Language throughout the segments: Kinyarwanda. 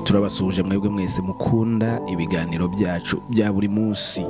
turabasuhuje mwebwe mwese mukunda ibiganiro byacu bya buri munsi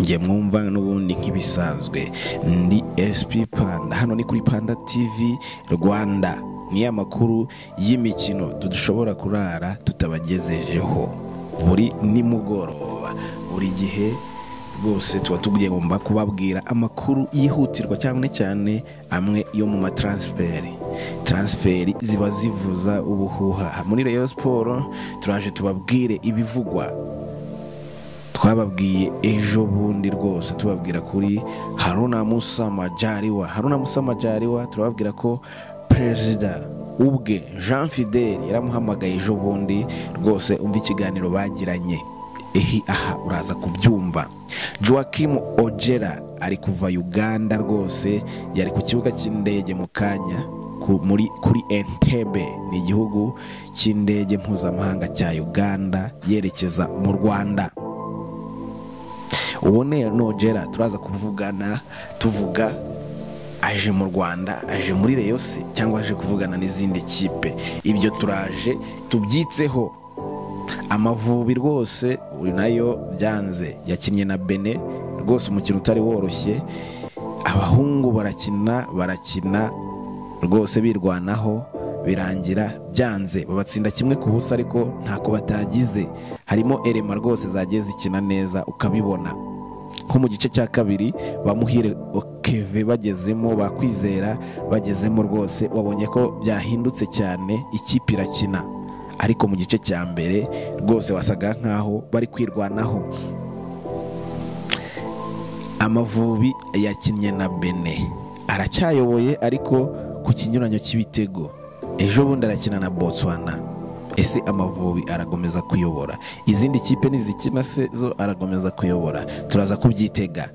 njye mwumva n'ubundi nk'ibisanzwe ndi SP Panda hano ni kuri Panda TV Rwanda ni amakuru y'imikino dushobora kurara tutabagejejeho buri nimugoroba buri gihe rwose tuba tugomba kubabwira amakuru yihutirwa cyane cyane amwe yo mu mataransiferi taransiferi ziba zivuza ubuhuha muri Rayon siporo turaje tubabwire ibivugwa twababwiye ejo bundi rwose tubabwira kuri haruna musama jariwa haruna musama jariwa turababwira ko perezida ubwe jean fidel yaramuhamagaye ejo bundi rwose umva ikiganiro bagiranye ehi aha uraza kubyumva joaquim ojera ari kuva uganda rwose yari ku kibuga cy'indege mu kanya ku- muri kuri entebe ni igihugu cy'indege mpuzamahanga cya uganda yerekeza mu rwanda uwo ni nogera turaza kuvugana tuvuga aje mu rwanda aje muri reyose cyangwa aje kuvugana n'izindi kipe ibyo turaje tubyitseho amavubi rwose uyu nayo byanze yakinnye na bene rwose umukino utari woroshye abahungu barakina barakina rwose birwanaho birangira byanze babatsinda kimwe ku busa ariko ntako batagize harimo erema rwose zagiye zikina neza ukabibona nko mu gice cya kabiri bamuhire okeve bagezemo bakwizera bagezemo rwose wabonye ko byahindutse cyane ikipe irakina ariko mu gice cya mbere rwose wasaga nkaho bari kwirwanaho amavubi yakinnye na bene aracyayoboye ariko ku kinyuranyo cy'ibitego ejo bundi arakina na botswana ese amavubi aragomeza kuyobora izindi kipe nizikina se zo aragomeza kuyobora turaza kubyitega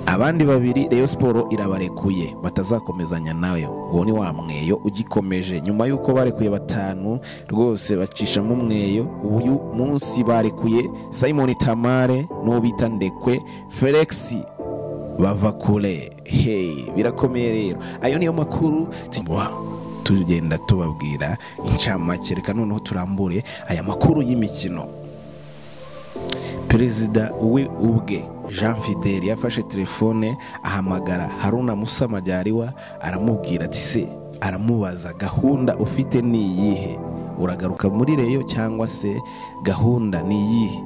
abandi babiri Rayon siporo irabarekuye batazakomezanya nawe uwo ni wa mweyo ugikomeje nyuma y'uko barekuye batanu rwose bacishamo umweyo uyu munsi barekuye simon tamare n'uwo bita ndekwe felix bava kure hey birakomeye rero ayo niyo makuru tu- wa, tugenda tubabwira incamake reka noneho turambure aya makuru y'imikino perezida we ubwe jean fidel yafashe telefone ahamagara haruna musa majyariwa aramubwira ati se aramubaza gahunda ufite ni iyihe uragaruka muri reyo cyangwa se gahunda ni iyihe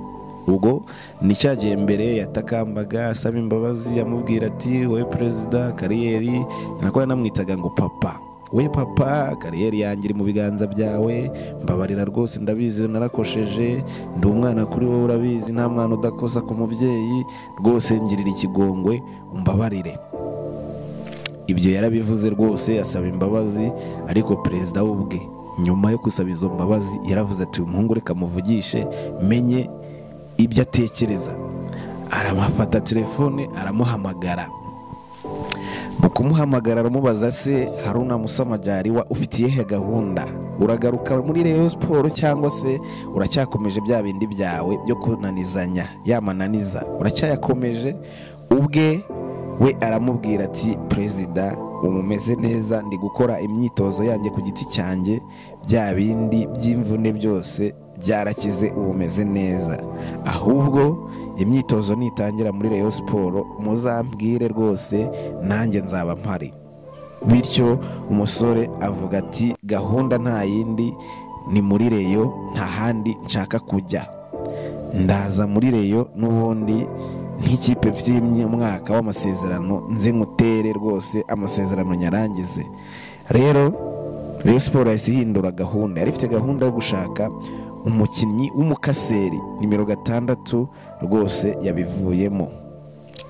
ubwo ni cya gihe mbere yatakambaga asaba imbabazi amubwira ati wowe perezida kariyeri nako yanamwitaga ngo papa we papa kariyeri yanjye iri mu biganza byawe mbabarira rwose ndabizi narakosheje ndi umwana kuri wowe urabizi nta mwana udakosa ku mubyeyi rwose ngirira ikigongwe umbabarire ibyo yarabivuze rwose asaba imbabazi ariko perezida we ubwe nyuma yo gusaba izo mbabazi yaravuze ati uyu muhungu reka muvugishe menye ibyo atekereza aramufata telefone aramuhamagara mu kumuhamagara aramubaza se haruna musamajariwa ufite iyihe gahunda uragaruka muri reyo siporo cyangwa se uracyakomeje bya bindi byawe byo kunanizanya yamananiza uracyayakomeje ubwe we aramubwira ati perezida ubu umeze neza ndi gukora imyitozo yanjye ku giti cyanjye bya bindi by'imvune byose byarakize ubu umeze neza ahubwo imyitozo nitangira muri reyo siporo muzambwire rwose nanjye nzaba mpari bityo umusore avuga ati gahunda nta yindi ni muri reyo nta handi nshaka kujya ndaza muri reyo n'ubundi nk'ikipe mfite umwaka w'amasezerano nze nkutere rwose amasezerano nyarangize rero reyo siporo yahise ihindura gahunda yari ifite gahunda yo gushaka umukinnyi w'umukaseri nimero gatandatu rwose yabivuyemo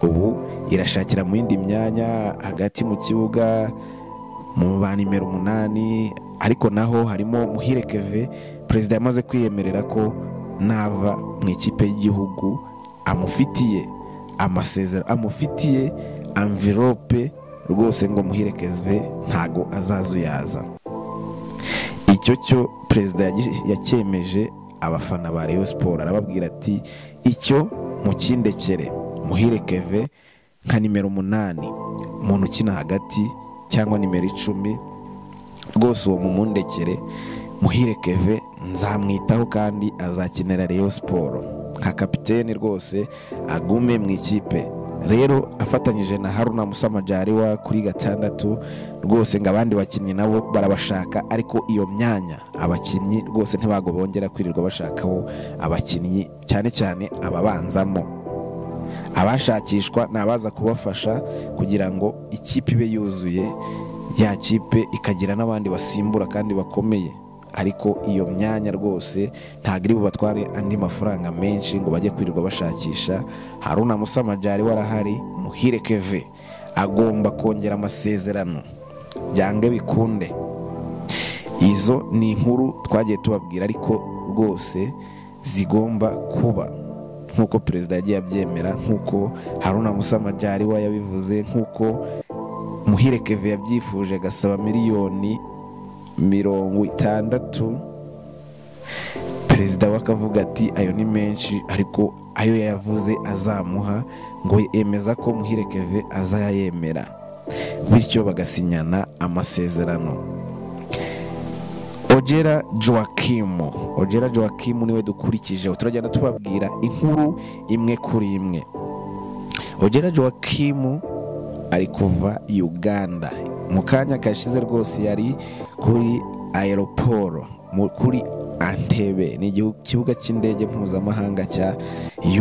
ubu irashakira mu yindi myanya hagati mu kibuga mu ba nimero umunani ariko naho harimo muhire keve perezida yamaze kwiyemerera ko nava mu ikipe y'igihugu amufitiye amasezerano amufitiye amvirope rwose ngo muhire keve ntago azazuyaza icyo cyo perezida yagi- yacyemeje abafana ba Rayon siporo arababwira ati icyo mukindekere muhire keve nka nimero umunani umuntu ukina hagati cyangwa nimero icumi rwose uwo mumundekere muhire keve nzamwitaho kandi azakenera reyo siporo nka kapitene rwose agume mu ikipe rero afatanyije na haruna musamajariwa kuri gatandatu rwose ngo abandi bakinnyi nabo barabashaka ariko iyo myanya abakinnyi rwose ntibago bongera kwirirwa bashakaho abakinnyi cyane cyane ababanzamo abashakishwa ni abaza kubafasha kugira ngo ikipe ibe yuzuye ya kipe ikagira n'abandi basimbura kandi bakomeye ariko iyo myanya rwose ntabwo iri bubatware andi mafaranga menshi ngo bajye kwirirwa bashakisha haruna musamajari warahari muhire keve agomba kongera amasezerano byange bikunde izo ni inkuru twagiye tubabwira ariko rwose zigomba kuba nk'uko perezida yagiye abyemera nk'uko haruna musamajari we yabivuze nk'uko muhire keve yabyifuje agasaba miliyoni mirongo itandatu perezida we akavuga ati ayo ni menshi ariko ayo yavuze azamuha ngo yemeza ko muhire keve azayemera bityo bagasinyana amasezerano ogera joakimu ogera joakimu niwe dukurikije turagenda tubabwira inkuru imwe kuri imwe ogera joakimu ari kuva uganda mu kanya kashize rwose yari kuri aeroporo kuri antebe ni ikibuga cy'indege mpuzamahanga cya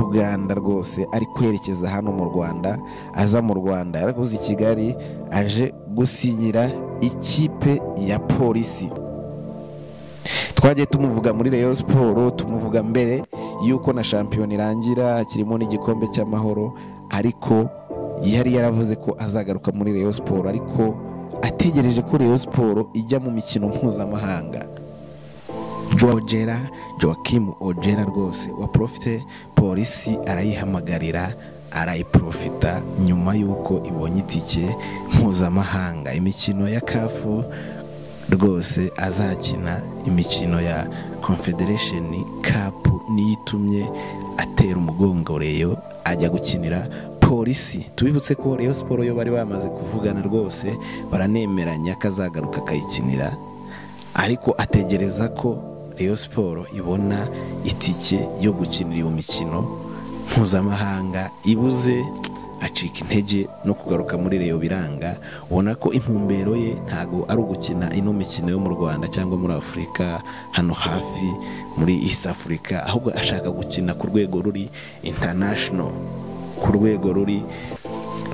uganda rwose ari kwerekeza hano mu rwanda aza mu rwanda yaraguze i kigali aje gusinyira ikipe ya polisi twagiye tumuvuga muri reyo siporo tumuvuga mbere y'uko na shampiyona irangira kirimo n'igikombe cy'amahoro ariko yari yaravuze ko azagaruka muri reyo siporo ariko ategereje ko reyo siporo ijya mu mikino mpuzamahanga jogera joakim ogera rwose wa porofite polisi arayihamagarira arayiporofita nyuma y'uko ibonye itike mpuzamahanga imikino ya kafu rwose azakina imikino ya confederation kapu niyo itumye atera umugongo reyo ajya gukinira polisi tubibutse ko reyo siporo yo bari bamaze kuvugana rwose baranemeranya akazagaruka akayikinira ariko ategereza ko reyo siporo ibona itike yo gukinira iyo mikino mpuzamahanga ibuze acika intege no kugaruka muri reyo biranga ubona ko intumbero ye ntabwo ari ugukina ino mikino yo mu rwanda cyangwa muri afurika hano hafi muri east afurika ahubwo ashaka gukina ku rwego ruri international ku rwego ruri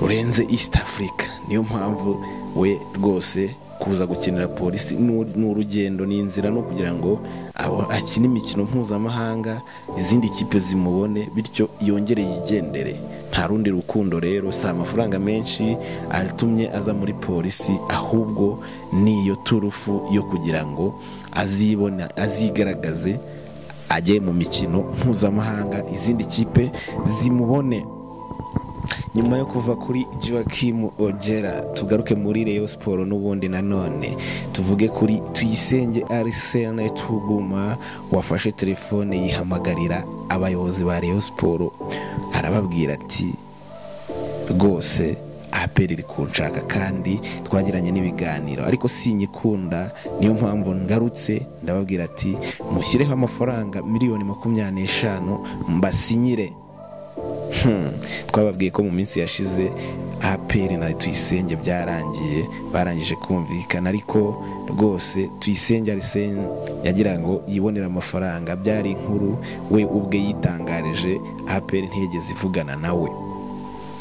rurenze east africa niyo mpamvu we rwose kuza gukinira polisi ni urugendo ni inzira no kugira ngo akine imikino mpuzamahanga izindi kipe zimubone bityo yongere yigendere nta rundi rukundo rero si amafaranga menshi atumye aza muri polisi ahubwo niyo turufu yo kugira ngo azibona azigaragaze ajye mu mikino mpuzamahanga izindi kipe zimubone nyuma yo kuva kuri Joachim ogera tugaruke muri reyo siporo n'ubundi nanone tuvuge kuri tuyisenge arisene tuguma wafashe telefone yihamagarira abayobozi ba reyo siporo arababwira ati rwose aperi iri kunshaka kandi twagiranye n'ibiganiro ariko sinyikunda niyo mpamvu ngarutse ndababwira ati mushyireho amafaranga miliyoni makumyabiri n'eshanu mbasinyire twababwiye ko mu minsi yashize aperi na tuyisenge byarangiye barangije kumvikana ariko rwose tuyisenge arisene yagira ngo yibonere amafaranga byari inkuru we ubwe yitangarije aperi ntiyigeze ivugana nawe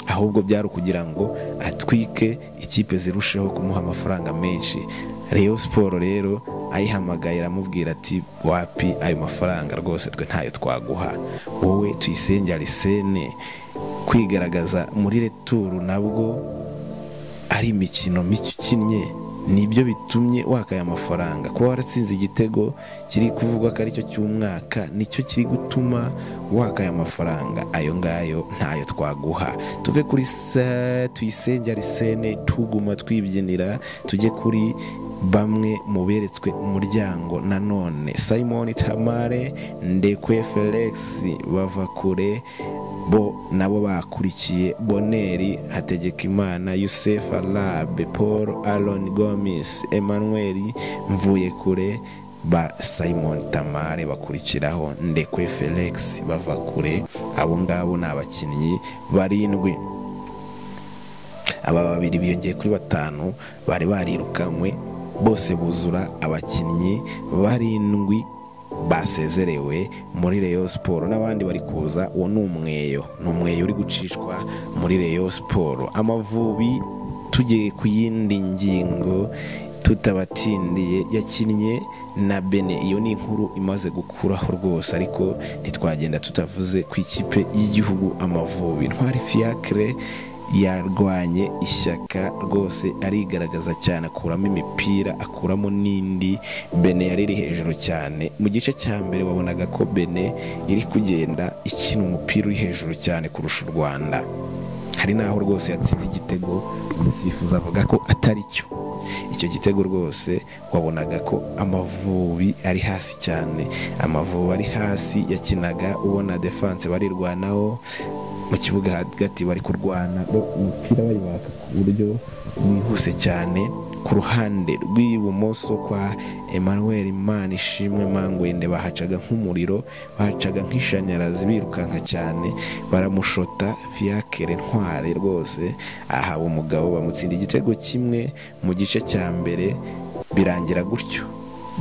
ahubwo byari ukugira ngo atwike ikipe zirusheho kumuha amafaranga menshi reyo siporo rero ayihamagaye aramubwira ati wapi ayo mafaranga rwose twe ntayo twaguha wowe tuyisenge arisene kwigaragaza muri returu nabwo ari imikino mike ukinnye nibyo bitumye wakaya amafaranga kuba waratsinze igitego kiri kuvugwa ko aricyo cy'umwaka nicyo kiri gutuma wakaya amafaranga ayo ngayo ntayo twaguha tuve kuri tuyisenge arisene tuguma twibyinira tujye kuri bamwe mu beretswe umuryango nanone simon tamare ndekwe felix bava kure bo nabo bakurikiye boneri hategekimana yusef arabe paul aron gomis emmanuel mvuye kure ba simon tamare bakurikiraho ndekwe felix bava kure abo ngabo ni abakinnyi barindwi aba babiri biyongeye kuri batanu bari barirukanwe bose buzura abakinnyi barindwi basezerewe muri reyo siporo n'abandi bari kuza uwo ni umweyo ni umweyo uri gucishwa muri reyo siporo amavubi tugiye ku yindi ngingo tutabatindiye yakinnye na bene iyo ni inkuru imaze gukuraho rwose ariko ntitwagenda tutavuze ku ikipe y'igihugu amavubi ntwari fiyakire yarwanye ishyaka rwose arigaragaza cyane akuramo imipira akuramo n'indi bene yari iri hejuru cyane mu gice cya mbere wabonaga ko bene iri kugenda ikina umupira uri hejuru cyane kurusha u rwanda hari n'aho rwose yatsinze igitego umusifuzi avuga ko atari cyo icyo gitego rwose wabonaga ko amavubi ari hasi cyane amavubi ari hasi yakinaga ubona defanse barirwanaho mu kibuga hagati bari kurwana umupira baka ku buryo bwihuse cyane ku ruhande rw'ibumoso kwa emmanuel manishimwe mangwende bahacaga nk'umuriro bahacaga nk'ishanyarazi birukanka cyane baramushota fiyakere ntware rwose aha umugabo bamutsinda igitego kimwe mu gice cya mbere birangira gutyo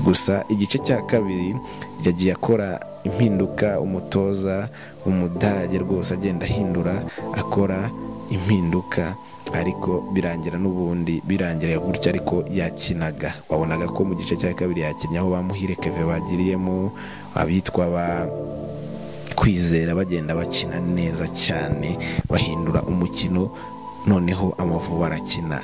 gusa igice cya kabiri yagiye akora impinduka umutoza umudage rwose agenda ahindura akora impinduka ariko birangira n'ubundi birangira gutya ariko yakinaga wabonaga ko mu gice cya kabiri yakinnye aho bamuhire keve bagiriyemo abitwa ba kwizera bagenda bakina neza cyane bahindura umukino noneho amavubi barakina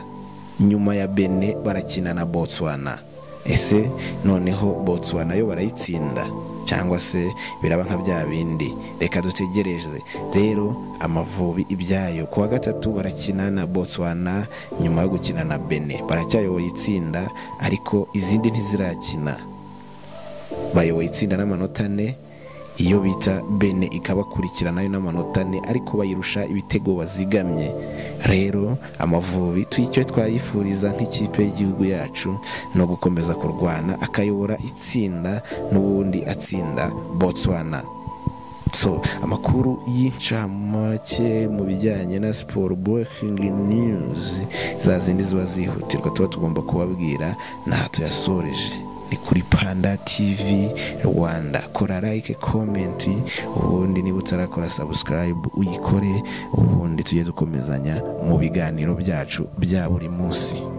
nyuma ya bene barakina na botswana ese noneho botswana yo barayitsinda cyangwa se biraba nka bya bindi reka dutegereze rero amavubi ibyayo ku wa gatatu barakina na botswana nyuma yo gukina na bene baracyayoboye itsinda ariko izindi ntizirakina bayoboye itsinda n'amanota ane iyo bita bene ikabakurikiranayo n'amanota ane ariko bayirusha ibitego bazigamye rero amavubi icyo twayifuriza nk'ikipe y'igihugu yacu ni ugukomeza kurwana akayobora itsinda n'ubundi atsinda botswana so amakuru y'incamake mu bijyanye na siporo burekingi niyuzi za zindi ziba zihutirwa tuba tugomba kubabwira ntaho tuyasoreje ni kuri panda tivi rwanda kora like komenti ubundi niba utarakora sabusikarayibu uyikore ubundi tujye dukomezanya mu biganiro byacu bya buri munsi